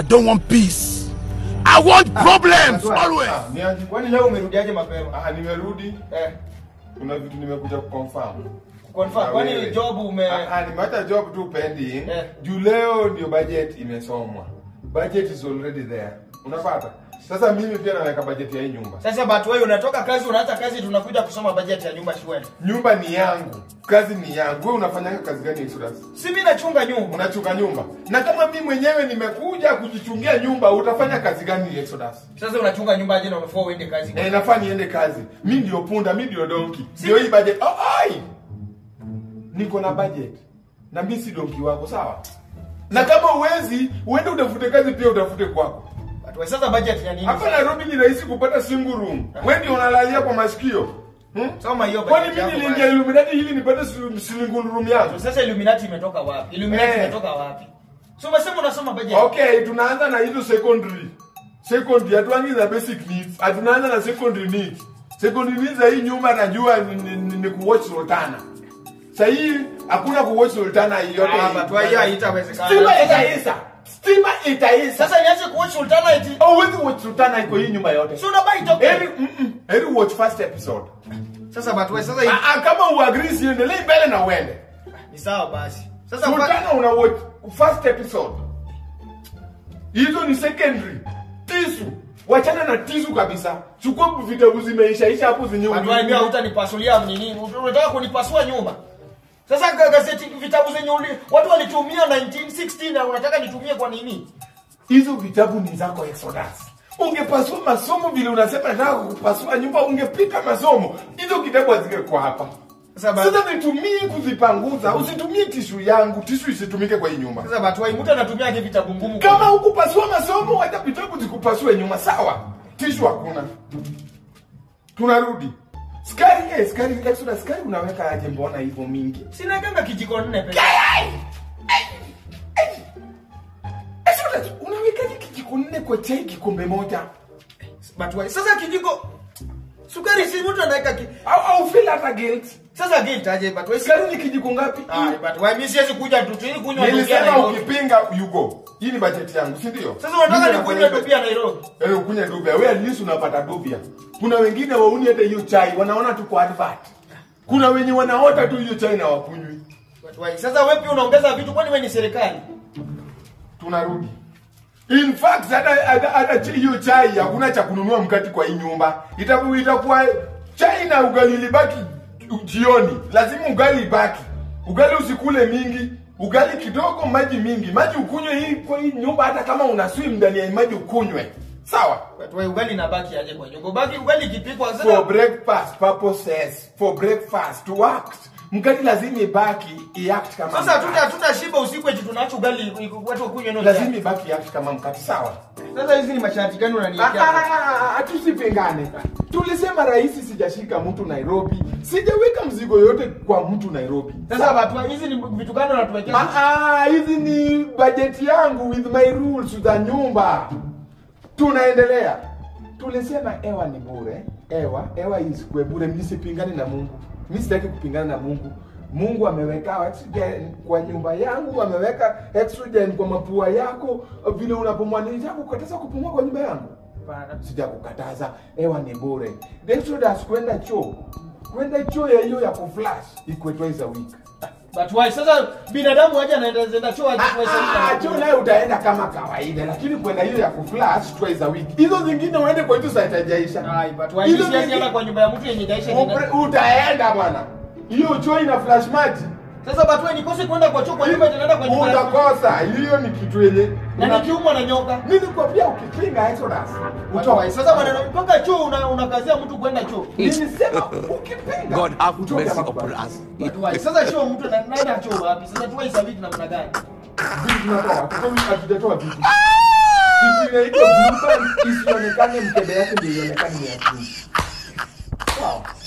I don't want peace. I want problems Bwana, always. ah, niaje? Kwani leo umerudiaje mapema? Ah, nimerudi. Eh, Kuna vitu nimekuja kuconfirm. confirm. Na Kwani wewe. job ume Ah, ah, nimeacha job tu pending. Eh. Juu leo ndio budget imesomwa. Budget is already there. Unapata? Sasa mimi pia naweka budget ya hii nyumba. Sasa but wewe unatoka kazi unaacha kazi tunakuja kusoma budget ya nyumba shwari. Nyumba ni yangu. Kazi ni yangu. Wewe unafanyanga kazi gani Exodus? Si mimi nachunga nyumba. Unachunga nyumba. Na kama mimi mwenyewe nimekuja kujichungia nyumba, utafanya kazi gani Exodus? Sasa unachunga nyumba aje na unafaa uende kazi. Eh, nafaa niende kazi. Mi ndio punda, mi ndio donki. Ndio hii budget. Oh, ai! Niko na budget. Na mi si donki wako, sawa? Na kama uwezi, uende utafute kazi pia utafute kwako. But wewe sasa budget ya nini? Hapa Nairobi ni rahisi kupata single room. Wewe ndio unalalia kwa masikio. Hmm? Soma hiyo Kwani budget. mimi yako niliingia basi. Illuminati ili nipate si- single room yangu? Sasa Illuminati imetoka wapi? Illuminati Eh. imetoka wapi? So umesema unasoma budget. Okay, tunaanza na hizo secondary. Secondary hatuangi na basic needs. Hatunaanza na secondary needs. Secondary needs za hii nyumba najua ni, ni, ni, ni kuwatch Sultana. Sasa hii hakuna kuwatch Sultana yote. Ah, but why hiyo haitawezekana. Stima itaisha. Stima itaisha. Sasa niache kuwatch Sultana eti. Oh, huwezi watch Sultana iko hii nyumba yote. So unabai toke. Heri mm -mm. Heri watch first episode. Sasa but wewe sasa hii Ah, ah, kama uagree siendelee mbele na uende. ni sawa basi. Sasa fa- Sultana una watch first episode. Hizo ni secondary. Tisu. Wachana na tisu kabisa. Chukua vitabu zimeishaisha hapo zenye But wewe pia hutanipasulia nini? Unataka kunipasua nyumba. Sasa ga- gazeti vitabu zenye uli, watu walitumia 1916 na unataka nitumie kwa nini? Hizo vitabu ni zako Exodus. Ungepasua masomo vile unasema nataka kupasua nyumba ungepita masomo. Hizo kitabu hazingekuwa hapa. Sasa ba- Sasa nitumie kuzipanguza, usitumie tishu yangu, tishu isitumike kwa hii nyumba. Sasa but wewe mtu anatumia aje vitabu ngumu? kwa- Kama hukupasua masomo, hata vitabu zikupasue nyuma, sawa? Tishu hakuna. Tunarudi. Skari, eh, skari, Exodus, skari unaweka aje mbona hivyo mingi? Sina kanga kijiko nne peke. Exodus, unawekaje kijiko nne kwa chai kikombe moja? But wewe sasa kijiko sukari si mtu anaweka ki... Au au feel hata guilt? Sasa guilt aje but wewe Skari ni kijiko ngapi? Ah, but wewe mimi siwezi kuja tu tu ili kunywa ndugu ya Nilisema Nairobi. ukipinga you go. Hii ni budget yangu, si ndio? Sasa unataka Mimi nikunywe nafanya- ndugu ya Nairobi. Eh, ukunywe dubia. Wewe at least unapata dubia. Kuna wengine wauni hata hiyo chai, wanaona tu kwa advert. Kuna wenye wanaota tu hiyo chai na wakunywi. But wewe sasa wewe pia unaongeza vitu kwani wewe ni serikali? tunarudi in fact hata hata- hata chi- hiyo chai hakuna cha kununua mkati kwa hii nyumba itakuwa itakuwa chai na ugali libaki jioni lazima ugali ibaki ugali usikule mingi ugali kidogo maji mingi maji ukunywe hii kwa hii nyumba hata kama una swim ndani ya maji ukunywe sawa But wewe ugali inabaki aje kwa nyumba? Baki ugali ikipikwa for sasa. breakfast purposes for breakfast to act mkati lazima ibaki iact kama Sasa hatuta mkate. hatuta shiba usiku eti tunaacha ugali watu wakunywe ndio. lazima ibaki iact kama mkati sawa Sasa hizi ni masharti gani Ah, unaniwekea? ah, ah, ah, tusipingane tulisema rahisi sijashika mtu nairobi sijaweka mzigo yote kwa mtu nairobi Sasa watu hizi ni vitu gani unatuwekea? Ah, ah, hizi ni bajeti yangu with my rules za nyumba tunaendelea tulisema ewa ni bure ewa ewa isikwe bure msipingane na mungu mi sitaki kupingana na mungu mungu ameweka oxygen kwa nyumba yangu ameweka oxygen kwa mapua yako vile unapumua nitakukataza kupumua kwa nyumba yangu Hapana. sijakukataza hewa ni bure Exodus kwenda choo kwenda choo ya hiyo ya kuflash ikwe twice a week But why sasa binadamu aje anaenda zenda choo aje kwa Ah, ah, choo sababu. naye utaenda kama kawaida lakini kwenda hiyo ya kuflash twice a week hizo zingine uende kwa hizo site haijaisha Ai, but why Hizo hizi siasa zingine- kwa nyumba ya mtu yenye daisha Upre- utaenda bwana hiyo choo ina flash maji Sasa but why nikose kwenda kwa choo kwa nyumba itaenda kwa nyumba. ya mtu. utakosa hiyo ni kitu yenye Na nikiumwa na nyoka. nilikwambia ukipinga Exodus But why sasa maneno mpaka choo una- unakazia mtu kwenda choo. nilisema ukipinga God have utoke mercy hapa upon bwana. us. But why sasa choo mtu na- naenda choo wapi? Sasa tuwe sabiki namna gani? Vitu tunatoa, hatutowi- hatujatoa vitu kitu inaitwa blue band isionekane mkebe yake ndio ionekane ni ya chini. sawa